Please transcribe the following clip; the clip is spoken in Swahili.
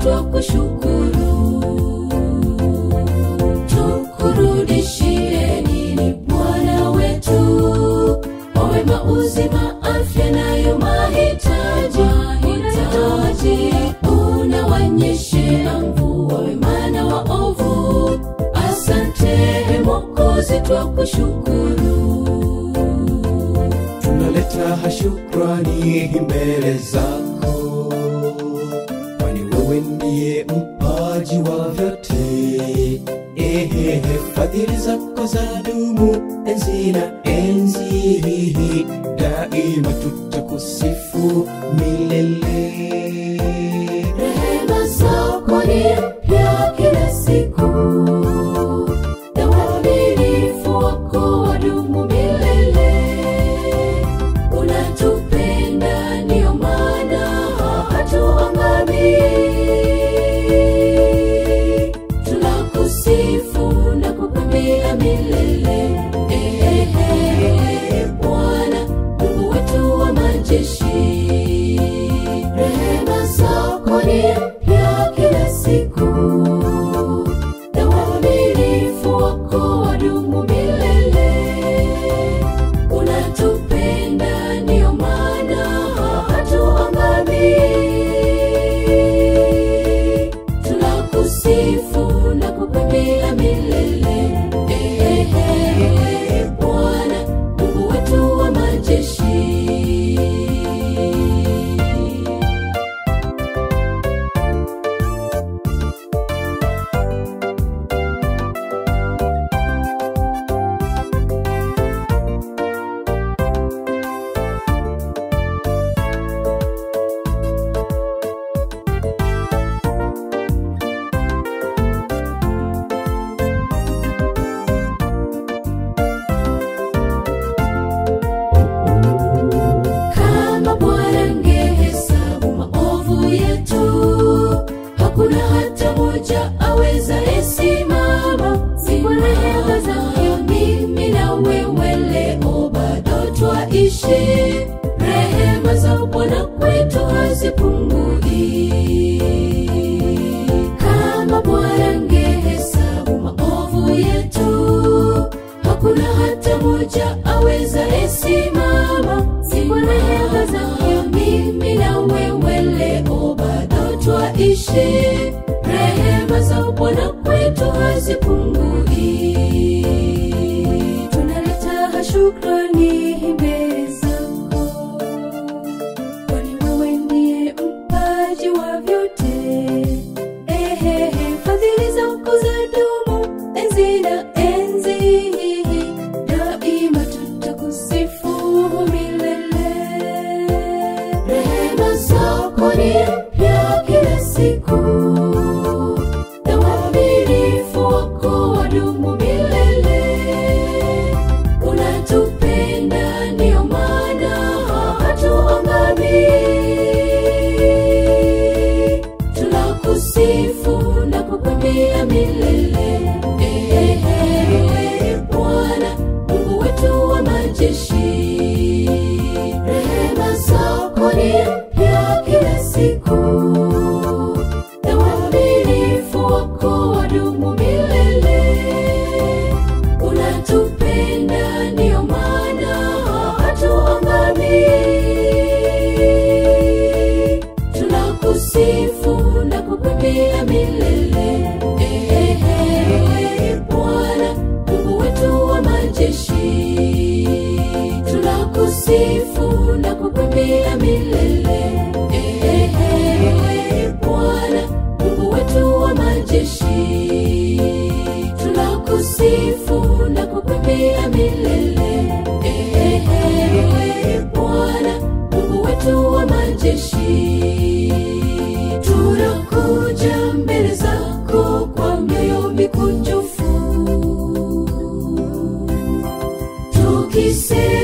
twakushukuru tukurudishie nini bwana wetu kwa wema uzima afya nayo mahitaji hitaji unawanyeshea mvua wema na waovu asante mokozi twakushukuru tunaleta shukrani mbele zako kwani wewe ndiye mpaji wa vyote ehehe fadhili zako za dumu enzi na enzi daima tutakusifu milele rehema zako ni mpya kila siku na uaminifu wako wadumu milele unatupenda ndiyo maana hatuangamii tunakusifu na kukwambia milele ehehe bwana mungu wetu wa majeshi rehema zako ni mpya kila siku na uaminifu wako wadumu milele unatupenda ndiyo maana hatuangamii tunakusifu na kukwambia milele ehehe bwana mungu wetu wa majeshi kama bwana ngehesabu maovu yetu hakuna hata moja aweza esimama siku rehema zake mimi na wewe leo bado twaishi rehema za bwana kwetu hazipungui kama bwana ngehesabu maovu yetu hakuna hata moja aweza esimama siku rehema zake mimi na wewe leo bado twaishi rehema za bwana kwetu hazipungui tunaleta shukrani mbele zako kwani wewe ndiye mpaji wa vyote ehehe fadhili zako za dumu enzi na enzi daima tutakusifu milele rehema zako ni mpya kila siku na uaminifu wako wadumu milele unatupenda ndiyo maana hatuangamii tunakusifu na kukwambia milele ehehe bwana mungu wetu wa majeshi rehema zako ni mpya kila siku na uaminifu wako wadumu milele unatupenda ndiyo maana hatuangamii tunakusifu na kukwambia milele ehehe bwana mungu wetu wa majeshi tunakusifu na kukwambia milele ehehe bwana mungu wetu wa majeshi tunakusifu na kukwambia milele ehehe bwana mungu wetu wa majeshi tunakuja mbele zako kwa mioyo mikunjufu tukisema